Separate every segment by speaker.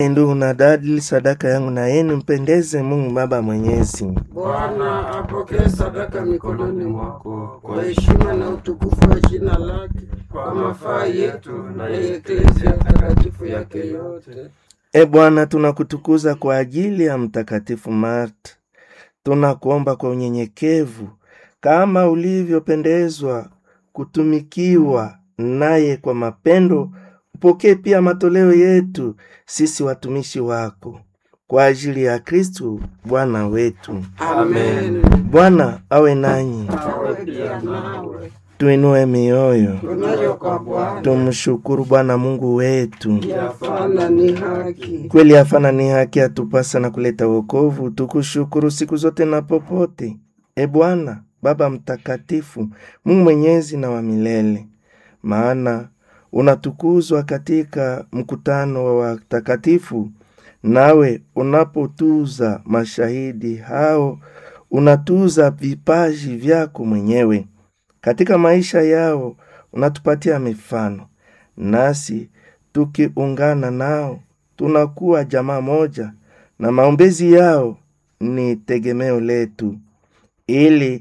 Speaker 1: Ndugu na dada, sadaka yangu na yenu mpendeze Mungu Baba Mwenyezi.
Speaker 2: Bwana apokee sadaka mikononi mwako kwa heshima na utukufu wa jina lake, kwa mafaa yetu na ya eklezia takatifu yake yote.
Speaker 1: E Bwana, tunakutukuza kwa ajili ya Mtakatifu Marta. Tunakuomba kwa unyenyekevu, kama ulivyopendezwa kutumikiwa naye kwa mapendo, upokee pia matoleo yetu sisi watumishi wako, kwa ajili ya Kristu Bwana wetu.
Speaker 2: Amen.
Speaker 1: Bwana awe nanyi,
Speaker 2: Awe pia nawe.
Speaker 1: tuinue mioyo,
Speaker 2: Tunayo kwa Bwana
Speaker 1: tumshukuru Bwana Mungu wetu.
Speaker 2: yafana ni haki.
Speaker 1: Kweli hafana ni haki atupasa na kuleta wokovu, tukushukuru siku zote na popote. E Bwana Baba Mtakatifu, Mungu mwenyezi na wa milele, maana unatukuzwa katika mkutano wa watakatifu, nawe unapotuza mashahidi hao unatuza vipaji vyako mwenyewe katika maisha yao, unatupatia mifano, nasi tukiungana nao tunakuwa jamaa moja, na maombezi yao ni tegemeo letu, ili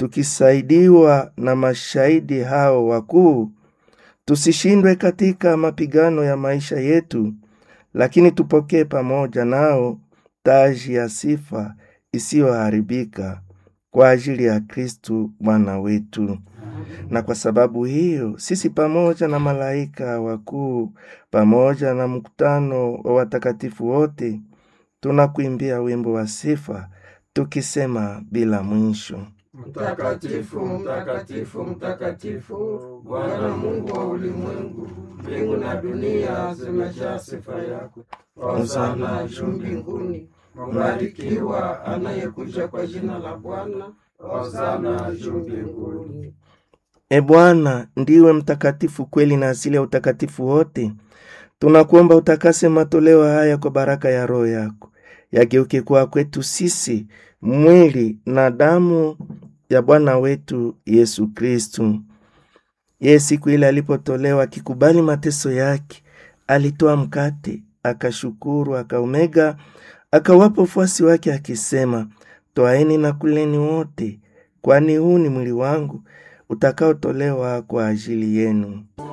Speaker 1: tukisaidiwa na mashahidi hao wakuu tusishindwe katika mapigano ya maisha yetu, lakini tupokee pamoja nao taji ya sifa isiyoharibika kwa ajili ya Kristu Bwana wetu. Na kwa sababu hiyo sisi pamoja na malaika wakuu pamoja na mkutano wa watakatifu wote tunakuimbia wimbo wa sifa tukisema bila mwisho:
Speaker 2: Mtakatifu, mtakatifu, mtakatifu, Bwana Mungu wa ulimwengu, mbingu na dunia zimejaa sifa yako. Hosana juu mbinguni, mbarikiwa anayekuja kwa jina la Bwana. Hosana juu mbinguni.
Speaker 1: E Bwana, ndiwe mtakatifu kweli na asili ya utakatifu wote. Tunakuomba utakase matoleo haya kwa baraka ya Roho yako, yageuke kuwa kwetu sisi mwili na damu ya Bwana wetu Yesu Kristu. Yeye siku ile alipotolewa akikubali mateso yake, alitoa mkate, akashukuru, akaumega, akawapa wafuasi wake akisema, Twaeni na kuleni wote, kwani huu ni mwili wangu utakaotolewa kwa ajili yenu.